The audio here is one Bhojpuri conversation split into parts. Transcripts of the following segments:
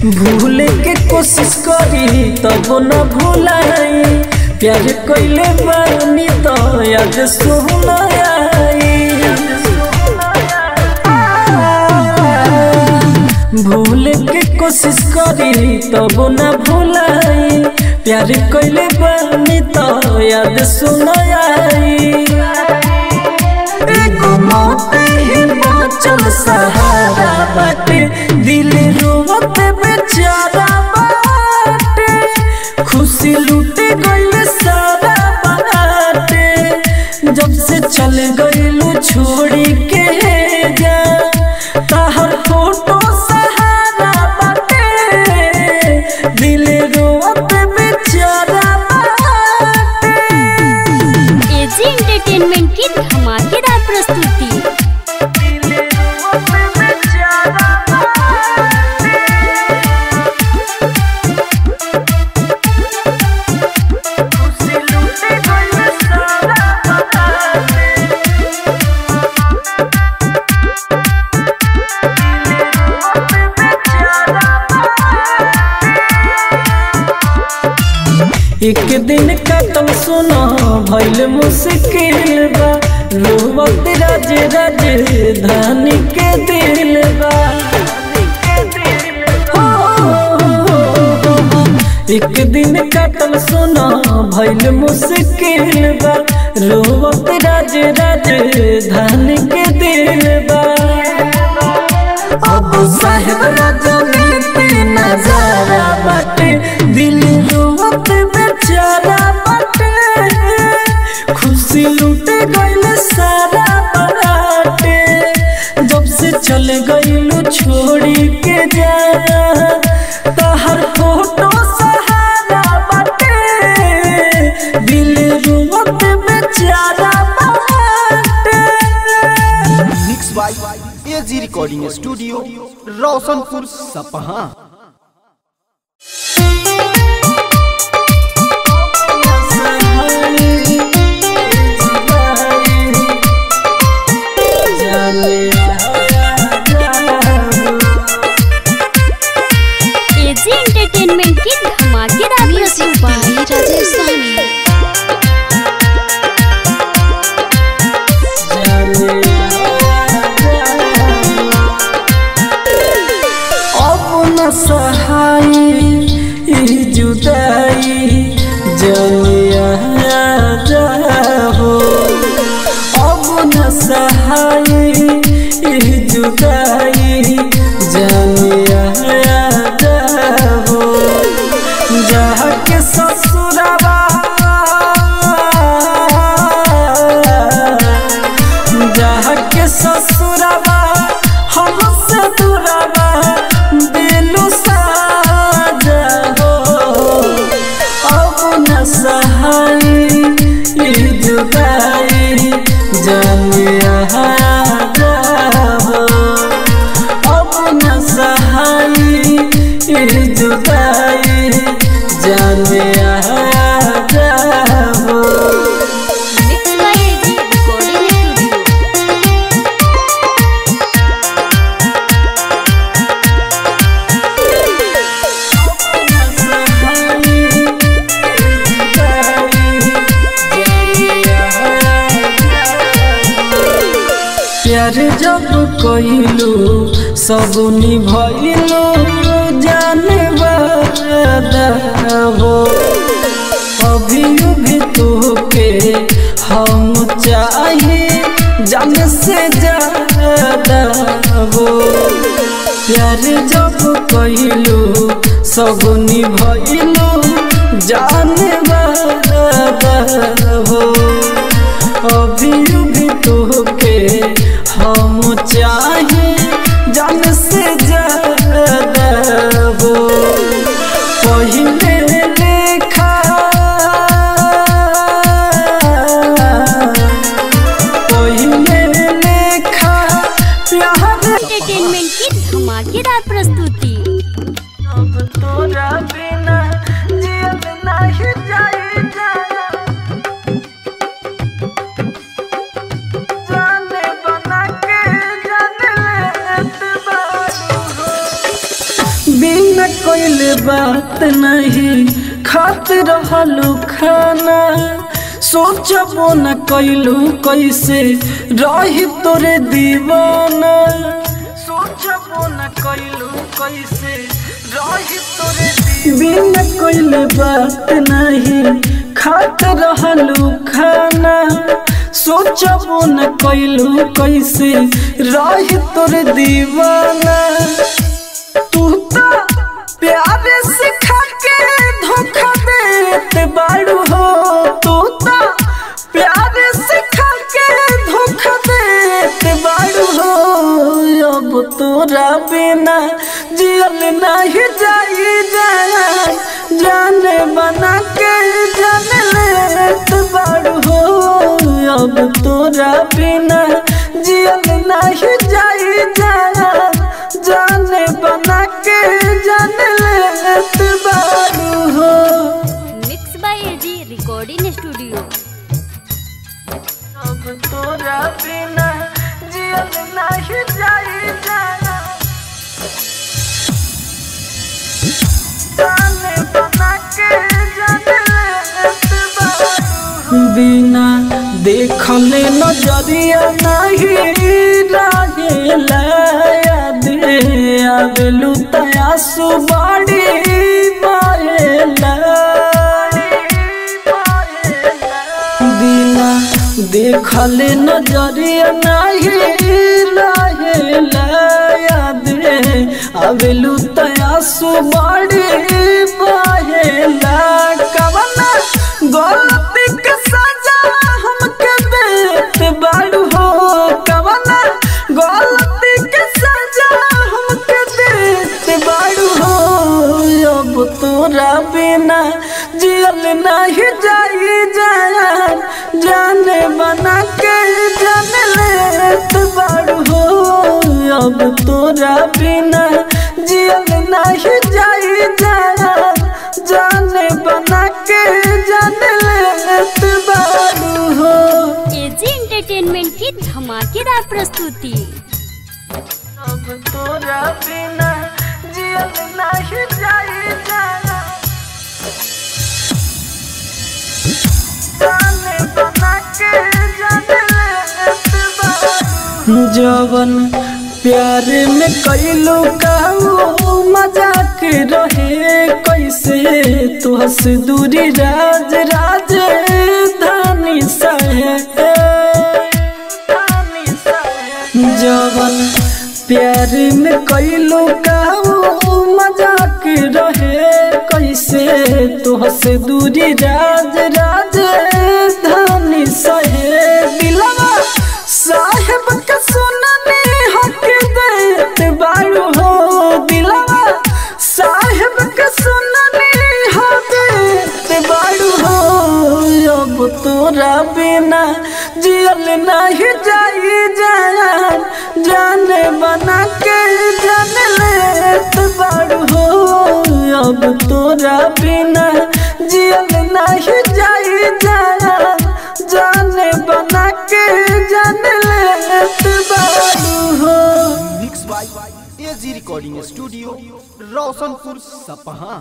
भूले के कोशिश करी तब न भूलाई प्यार कइले बानी तो याद सुनाई भूले के कोशिश करी तब न भूलाई प्यार कइले बानी तो याद सुनाई एगो मौत ही बाँचल सहारा बाटे दिल रोवत बेचारा बाटे खुशी लूटे गइल सारा बाटे जब से चल गइलू छोड़ी के जा तहर फोटो सहारा बाटे दिल रोवत बेचारा बाटे एजी एंटरटेनमेंट की धमाकेदार प्रस्तुति एक दिन कतल सुना भइल मुश्किल बा रोवत राज राजधानी के दिल बा हो, हो, हो। एक दिन कतल सुना भइल मुश्किल बा रोवत राज राजधानी के दिल बा अब साहेब राजनीति नजारा बाटे दिल रोवत बेचारा बाटे खुशी लूटे गइल सारा बाटे जब से चल गइलू छोड़ी के जा तहर फोटो सहारा बाटे दिल रोवत बेचारा बाटे mix by AG recording studio Roshanpur Sapaha AG entertainment की धमाकेदार प्रस्तुति राजेश सानी अब न सहाय ई जुदाई जलिया हो अब न सहाय ई जुदाई जलिया हो जहाँ के ससुरबा जहाँ के ससुरबा हमसे दूरबा दिलु साजा हो अब न सहाय ई जुदाई जलिया हो अब न सहाय ई जुदाई जलिया हो mix by AG recording studio प्यार जब कइलू सब निभइलू जाने वादा हो अभी भी तोके हम चाहिए जान से ज्यादा हो प्यार जब कइलू सब निभइलू जाने वादा हो अभी भी तोके हम चाहे जान से ज्यादा हो पहिले लेखा पहिले लेखा प्यार एंटरटेनमेंट की धमाकेदार प्रस्तुति अब तोरा बिना जियल नहीं जाई जाने बना के जाने लेत बारू हो। बिन बिना कोइले बात नहीं खात रहलू खाना सोचबो न कैलू कैसे रही तोरे दीवाना सोचबो न कैलू कैसे रही तोरे बिना कोइले बात नहीं खात रहलू खाना सोचबो न कैलू कैसे रही तोरे दीवाना तू तो प्यार सिखा के धोखा देते बाड़ू हो तू तो प्यार सिखा के धोखा देते बाड़ू हो अब तोरा बिना जियल नहीं जाई जाए जाने बना के जान लेत बाड़ू हो अब तोरा बिना जियल नहीं जाई जाए जाने बना के जान लेत बाड़ू हो mix by AG recording studio अब तोरा बिना जियल नहीं जाई जाना जाने बना के जान लेत बाड़ू बिना देखले नजरिया नहीं रहेला याद आवेलू तयासु बाड़ी बिना देखले नजरिया नहीं रहेला याद आवेलू तयासु बाड़ी बाहेला कवना गलती के सजा हमके देत बाड़ू हो कवना गलती के सजा हमके देत बाड़ू हो अब तोरा बिना जियल नहीं जाई जान जाने बना के जान लेत बाड़ू हो अब तोरा बिना जियल नहीं जाई जान जाने बना के जान लेत बाड़ू हो एजी एंटरटेनमेंट की धमाकेदार प्रस्तुति अब तोरा बिना जियल नहीं जाई जान जाने बना के जान लेत बाड़ू जवन प्यार में कैलू काऊ मजाक रहे कैसे तू हंस दूरी राज राज धानी जवन प्यार में कैलू काऊ मजाक रहे कैसे तू हंस दूरी राज राज धानी सहे दिलवा साहेब का सुनने हक देत बाड़ू हो दिलवा साहेब का सुनने हक देत बाड़ू हो अब तोरा बिना जियल नहीं जाई जान जाने बना के जान लेत बाड़ू हो अब तोरा बिना जियल नहीं जाई जान जाने बना के जान लेत बाड़ू हो mix by AG recording studio Roshanpur Sapaha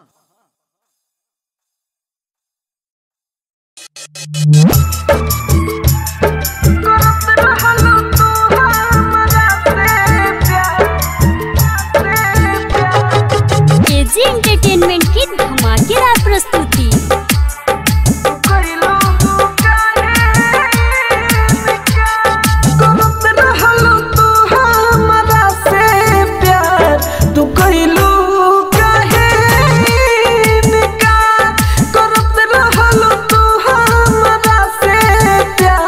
AG entertainment की धमाकेदार प्रस्तुति करत रहलू तू हमरा से प्यार तू कैलू काहे इनकार करत रहलू तू हमरा से प्यार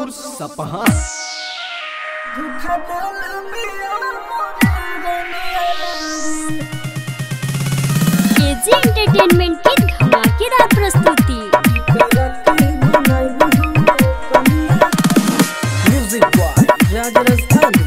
रोशनपुर सपहा एजी एंटरटेनमेंट की धमाकेदार प्रस्तुति म्यूजिक बॉय राज राजस्थानी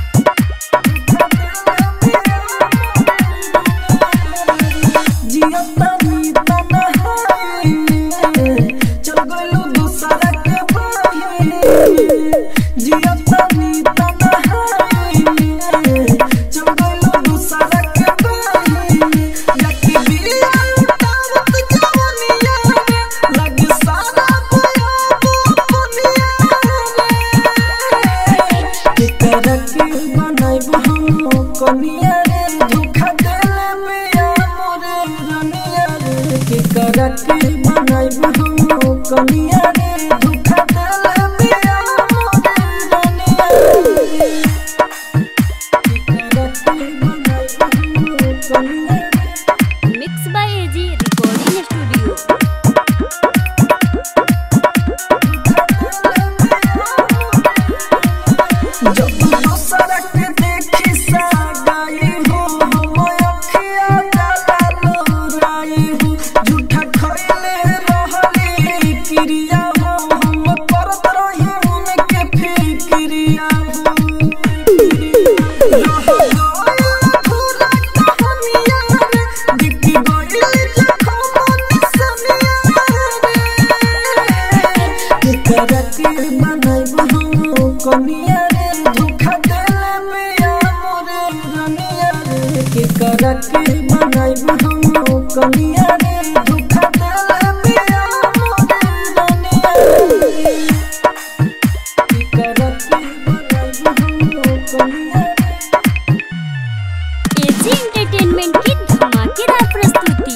कनिया रे धोखा देले मिया मोरे रनिया रे के करके बनाइब हम कनिया रे धोखा देले मिया मोरे रनिया रे के करके बनाइब हम कनिया रे mix by AG recording studio जब दूसरा के देखी सागाई हो हम अखिया जाला लोराई हो झूठा खइले रहली क्रिया हो हम करत रही उनके फिक्रिया हो रह गइल पूरा कहानिया रे दिखी गइल जखम निसनिया रे करके बनाइब हम कनिया रे धोखा देले मिया मोरे रनिया रे के करके बनाइब हम कनिया रे धोखा देले मिया मोरे रनिया रे के करके बनाइब हम कनिया रे एजी एंटरटेनमेंट की धमाकेदार प्रस्तुति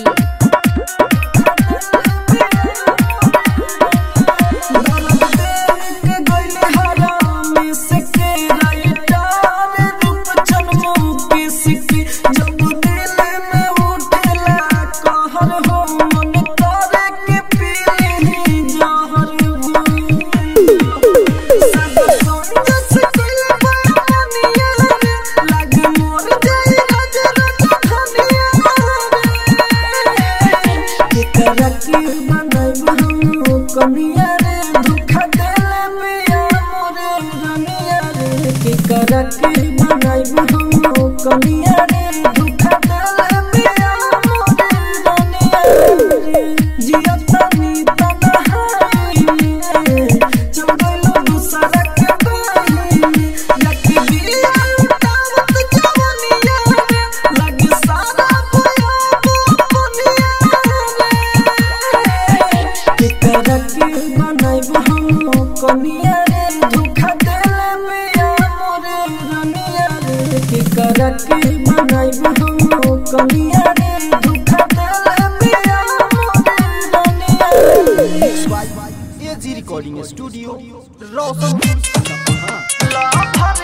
कनिया रे धोखा देले मिया मोरे रनिया रे के करके बनाइब हम कनिया रे धोखा देले मिया मोरे रनिया रे जिया तनी तनहाई में चल गइलो दूसरा के बाई लकी दिया दावत जवनिया रे लगी सारा बुया बुनिया रे के करके बनाइब हम कनिया रे धोखा देले मिया मोरे रनिया रे के करके बनाइब हम कनिया रे धोखा देले मिया मोरे रनिया रे AG recording studio Roshanpur Sapaha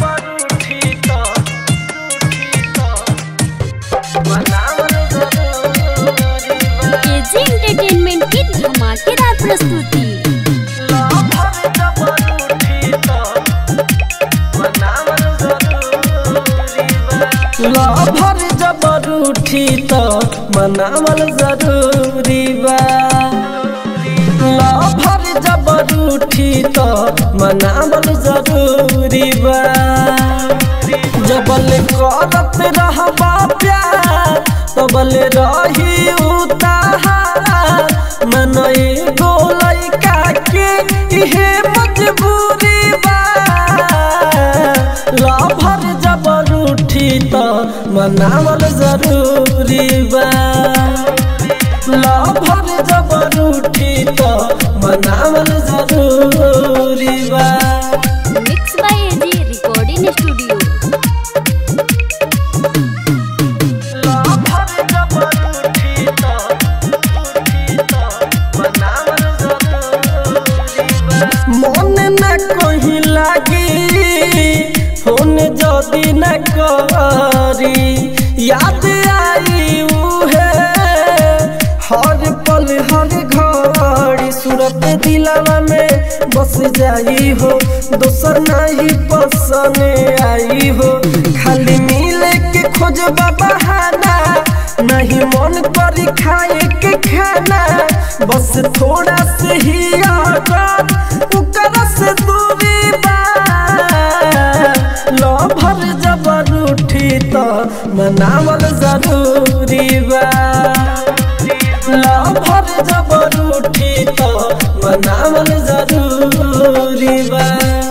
AG entertainment की धमाकेदार प्रस्तुति लभर जबर उठी त मनावल जरूरी बा लभर जबर उठी त मनावल जरूरी बा जबल करत रहबा प्यार तबल रही उतार मन एगो लइका के इहे मजबूरी बा लभर जबर उठी त मनावल जरूरी बा लभर जबर उठी त मनावल जरूरी बा mix by AG recording studio lover जबर उठी त उठी त मनावल जरूरी बा मन न कहीं लागी फोन जदी न करी याद आई उहे हर पल हर घड़ी सूरत दिलवा में फंस जाई हो दोसर नहीं पसंद आई हो खाली मिले के खोज बहाना नहीं मन करी खाए के खाना बस थोड़ा से ही आदत उकर से दूरी बा लभर जबर उठी तो मनावल जरूरी बा लभर जबर उठी तो मनावल जरूरी बा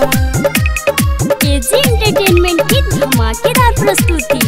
एजी एंटरटेनमेंट की धमाकेदार प्रस्तुति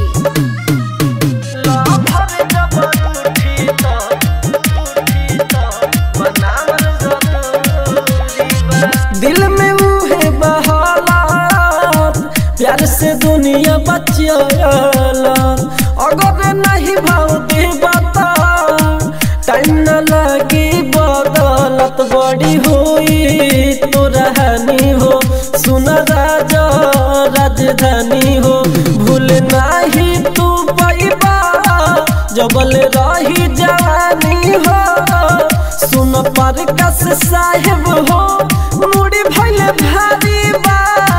लभर जबर उठी तो उठी तो मनावल जरूरी बा दिल में उहे बहालात प्यार से दुनिया बचियाला अगर नहीं भाव दे बता टाइम न लगी बदलत बड़ी हुई तो रहनी हो सुन राजा राजधानी हो भूल नहीं तू पैबा जबल रही जवानी हो सुन पर कस साहेब हो मुड़ी भैले भारी बा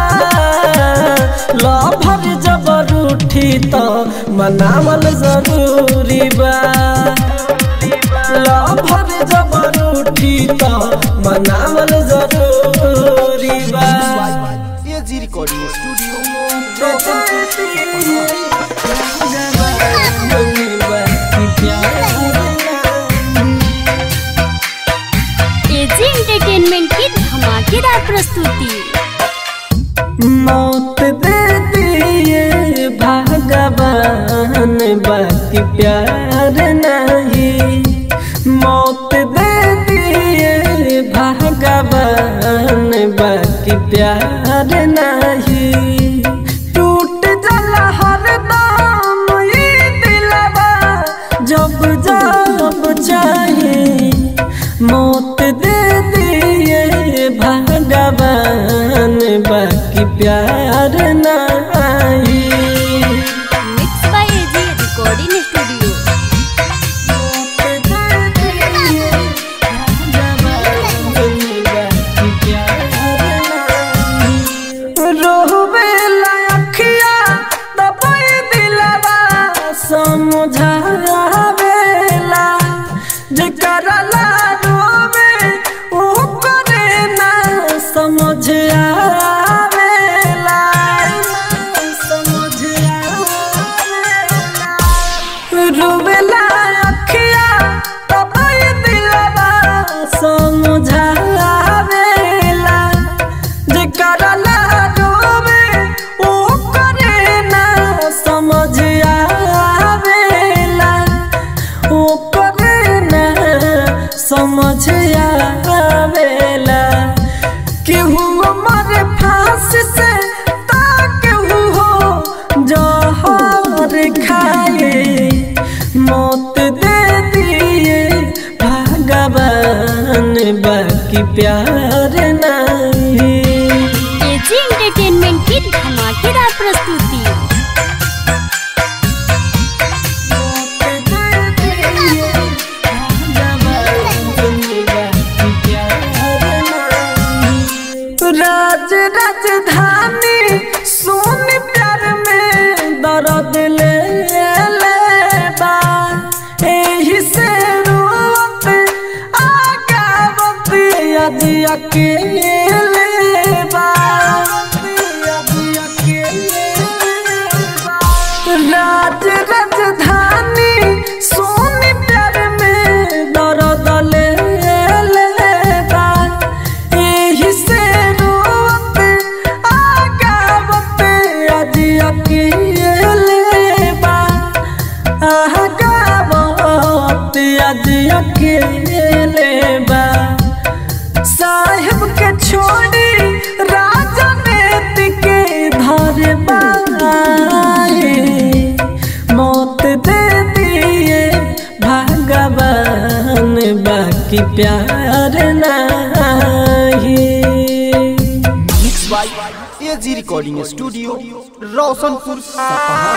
लभर जबर उठी तो मनावल जरूरी बा लभर जबर उठी तो मनावल जरूरी बा AG recording studio AG entertainment की धमाकेदार प्रस्तुति मौत दे दिए भगवान बाकी प्यार नहीं मौत दे दिए भगवान बाकी प्यार नहीं टूट जाला हर दाम ये दिलवा जब जब चाहे मौत दे दिए भगवान बाकी प्यार नहीं mix by AG recording studio रोहबेला अखिया दबाई दिलवा समझावेला जेकरा ला रोवे ओ करे ना समझ आवेला समझ आवेला रोवेला अखिया दबाई दिलवा समझावेला जेकरा ला रोवे ओ करे ना समझ आवेला ओ करे ना समझ आवेला केहू मरे फांस से ता केहू हो जहर खाए मौत दे दिए भगवान बाकी प्यार नहीं एजी एंटरटेनमेंट की धमाकेदार प्रस्तुति राज राजधानी सोन प्यार में दर्द ले लेबा एही से रोत आगावत यदि अकेले बा यदि अकेले बा राज राजधानी सोन प्यार में दर्द ले लेबा एही से रोत आगावत यदि अकेले बा आगावत यदि अकेले बा साहेब के छोड़ी राजनीति के धर बाए मौत दे दिए भगवान बाकी प्यार नहीं mix by AG recording studio Roshanpur Sapaha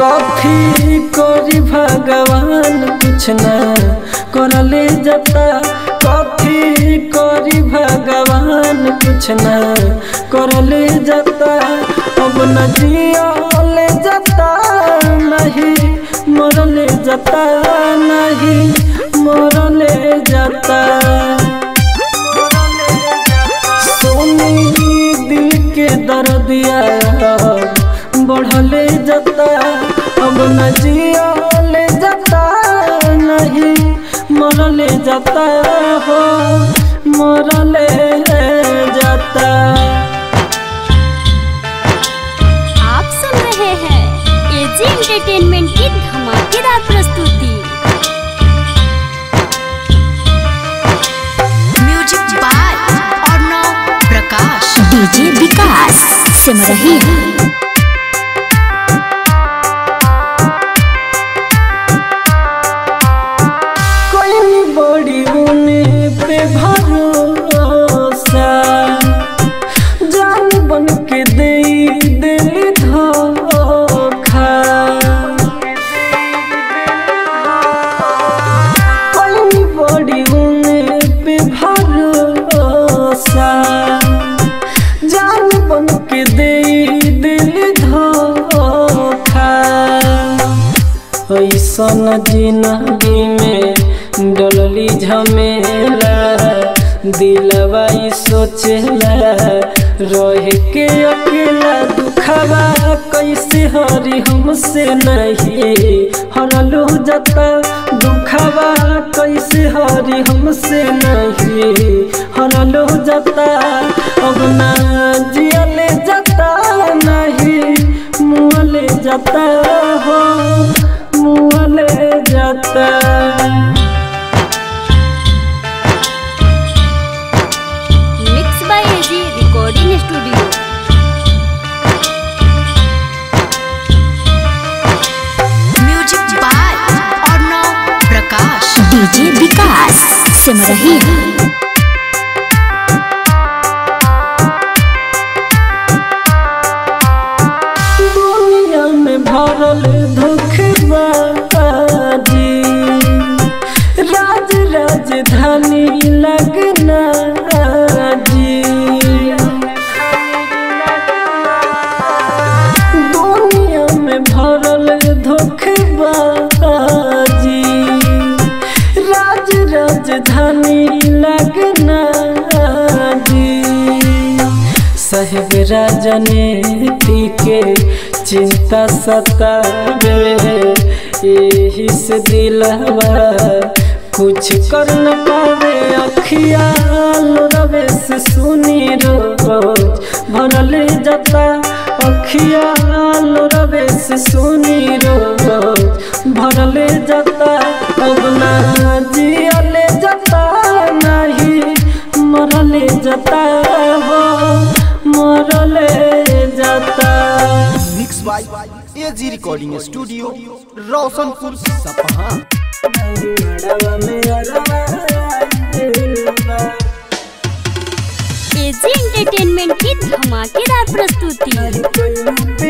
कॉफी कोरी भगवान कुछ ना करले जाता कॉफी कोरी भगवान कुछ ना करले जाता अब न जियले जाता नहीं मरले जाता नहीं मरले जाता सोनी दिल के दर्दिया बढ़ले जाता अब न जियले जाता नहीं मरले जाता हो मरले जाता आप सुन रहे हैं एजी एंटरटेनमेंट की धमाकेदार प्रस्तुति music by Arnav Prakash DJ Vikas Simarahi कोई बड़ी उने पे भरोसा जान बन के दे दिल धोखा कोई बड़ी उने पे भरोसा जान बन के दे दिल धोखा ऐसन जिंदगी में डलली झमेला दिलवा ई सोचेला रह के अकेला दुखवा कैसे हरी हमसे नहीं हरलू जता दुखवा कैसे हरी हमसे नहीं हरलू जता अब ना जियले जता नहीं मुँहले जाता हो मुँहले जाता mix by AG recording studio music by Arnav Prakash DJ Vikas Simarahi दुनिया में भरल धोखबाजी राज राजधानी लगना जी दुनिया में भरल धोखबाजी राज राजधानी लगना जी साहेब राजनीति के चिंता सतावे यही से दिलवा कुछ कर न पावे अखिया रवे से सुनी रोज भरल जाता अखिया रवे से सुनी रोज भरल जाता अब ना जियले जाता नहीं मरले जाता हो मरले जाता mix by AG recording studio Roshanpur Sapaha AG entertainment की धमाकेदार प्रस्तुति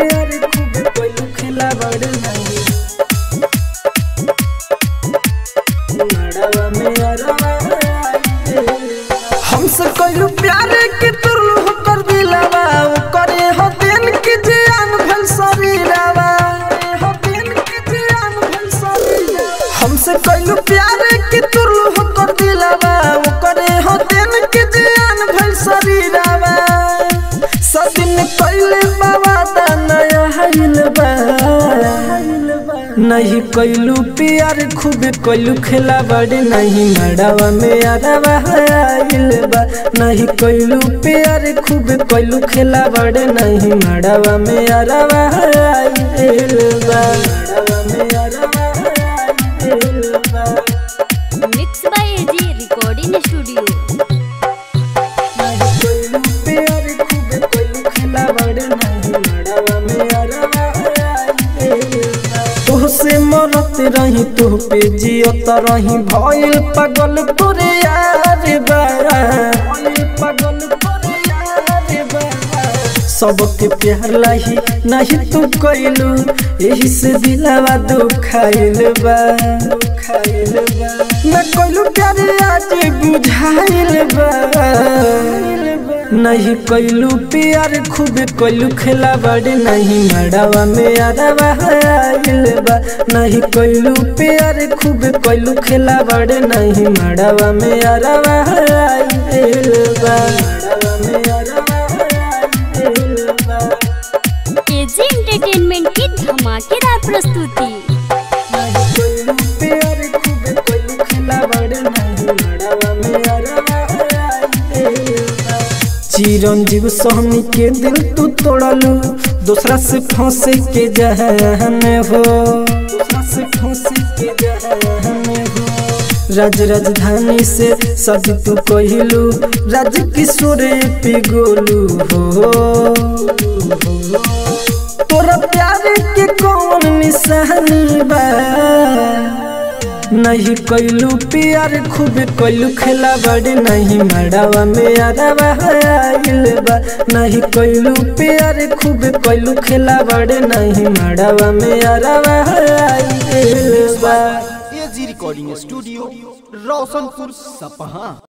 हमसे कइलू प्यार के तुरलू होकर दिलावा उ करे हो दिन के जियान भल शरीरावा हो दिन के जियान भल शरीरावा हमसे कइलू प्यार के तुरलू होकर दिलावा उ करे हो दिन के जियान भल शरीरावा सदिन कइले बाबा दा नया हइल बा नहीं कैलू प्यार खूब कैलू खेला बड़े नहीं मड़ावा में अरवा आइल बा नहीं कैलू प्यार खूब कैलू खेला बड़े नहीं मड़ावा में अरवा आइल बा मड़ावा में अरवा आइल बा mix by AG recording studio नहीं कैलू प्यार खूब कैलू खेला बड़े नहीं मड़ावा में अरवा आइल बा तोहसे मरत रही तोह पे जियत रही भइल पागल तोरे यार बा भइल पागल तोरे यार बा सबके प्यार लाही नहीं तू कैलू यही से दिलावा दुखाइल बा दुखाइल बा मैं कैलू प्यार आज बुझाइल बा नहीं कैलू प्यार खूब कैलू खेला बड़े नहीं मड़ावा में अरवा आइल बा नहीं कैलू प्यार खूब कैलू खेला बड़े नहीं मड़ावा में अरवा आइल बा मड़ावा में अरवा आइल बा एजी एंटरटेनमेंट की धमाकेदार प्रस्तुति चिरंजीव सोहनी के दिल तू तोड़लू दूसरा से फंसे के जहन हो दूसरा से फंसे के जहन हो राज राजधानी से सज तू कहलू राज किशोर पिगोलू हो तोरा प्यार के कौन निशानी बा नहीं कैलू प्यार खूब कैलू खेला बड़े नहीं मड़ावा में अरवा आइल बा नहीं कैलू प्यार खूब कैलू खेला बड़े नहीं मड़ावा में अरवा आइल बा एजी रिकॉर्डिंग स्टूडियो रोशनपुर सपहा